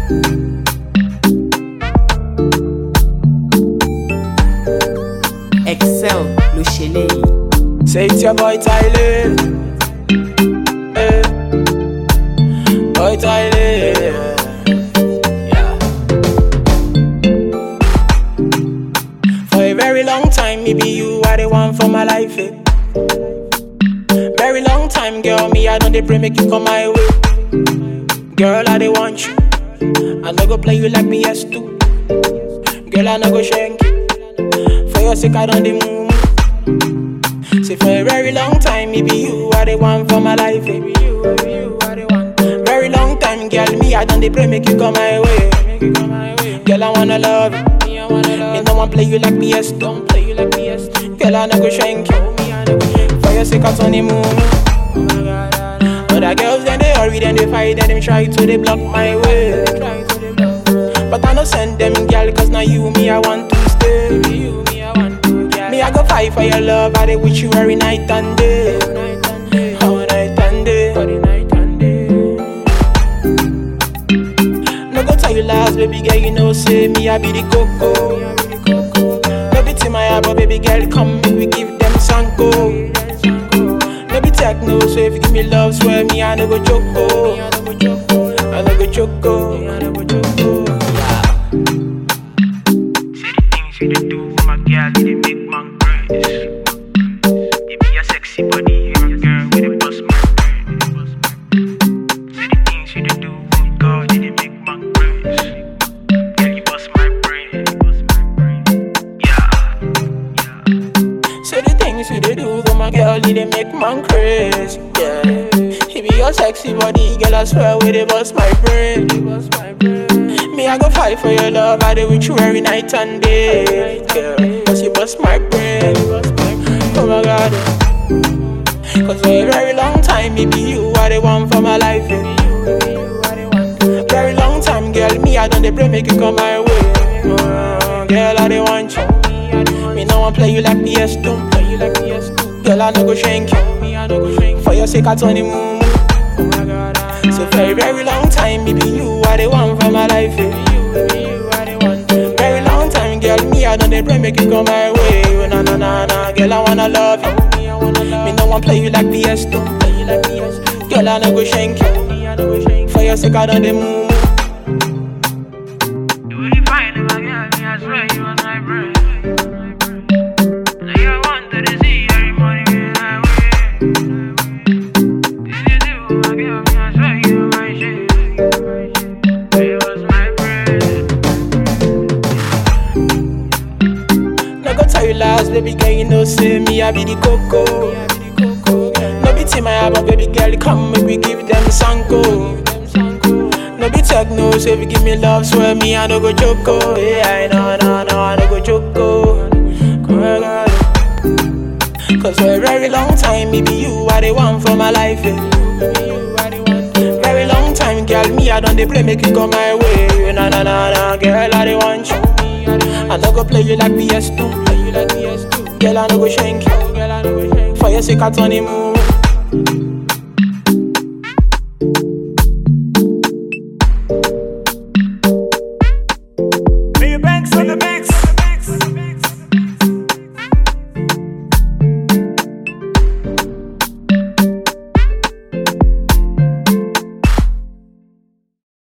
Excel ló ṣe léyìí. Say it's your boy Tyler. Eh. Boy Tyler. Yeah. For a very long time, maybe you are the one for my life. Eh. Very long time, girl, me I don't dey pray make you come my way. Girl, I dey want you. I no go play you like PS2. Girl, I no go shank you. For your sake, I don't dey move. Say for a very long time, maybe you are the one for my life. Maybe you, maybe you are the one. Very long time, girl, me I done the pray make you come my way. Make you come my way. Girl, I wanna love you. Me, I wanna love. Me no one play you like PS. Don't play you like PS. Girl, I no go shank you. Me, I no go shank you. For your sake, I turn the moon. Other girls then they hurry, then they fight, then they try to they block my way. But I no send them, girl, cause now you, me, I want to stay. You, me, I want to, girl. Me, I go fight for your love, I dey with you every night and day. All night and day. No go tell you lies, baby girl, you know, say me, I be the coco. No be to my eye, but baby girl, come make we give them sanko. No be techno, so if you give me love, swear me, I no go joke. oh. I no go joke. oh. Yeah. Say the things you dey do with my girl, you dey make man craze. You be a sexy body, you're a girl with a bust my brain. Say the things you dey do with God, you dey make man craze. Girl, you bust my brain. Yeah, yeah. Say the things you dey do for my girl, you dey make man crazy. Yeah. He be your sexy body, girl, I swear we dey bust my brain. Me, I go fight for your love, I dey with you every night and day. Girl, cause you bust my brain. Oh my god. Cause for a very long time, maybe you are the one for my life. eh. Very long time, girl, me, I done the pray make you come my way. Oh, girl, I dey want you. Me no one play you like PS, don't play you like PS. Girl, I no go shank you. Me, I no go shank For your sake, I turn the moon. So for a very long time, maybe you are the one for my life. eh. Very long time, girl, me I done the pray make you come my way. Oh, na na na na, girl, I wanna love you. Me no one play you like PS, don't play you like PS. Girl, I no go shank you. For your sake, I done the moon. You really fine, my girl, me I swear you was my brain. Now you want to see every morning when I wake. This you do, my girl, me I swear you were my shit. You was my brain. No go tell you lies, baby girl, you know say me I be the coco. No be team I but baby girl, come make we give them sanko. No be techno, so if you give me love, swear me I no go choco. Yeah, I know, no, no, I no go choco. Come on, girl. Cause for a very long time, maybe you are the one for my life. eh. Very long time, girl, me I done the play, make you come my way. Na na na na, girl, I dey want you. I no go play you like PS2, play you like PS2. Girl, I no go shank you. Girl, I no go shank you. For your sake, I turn the moon.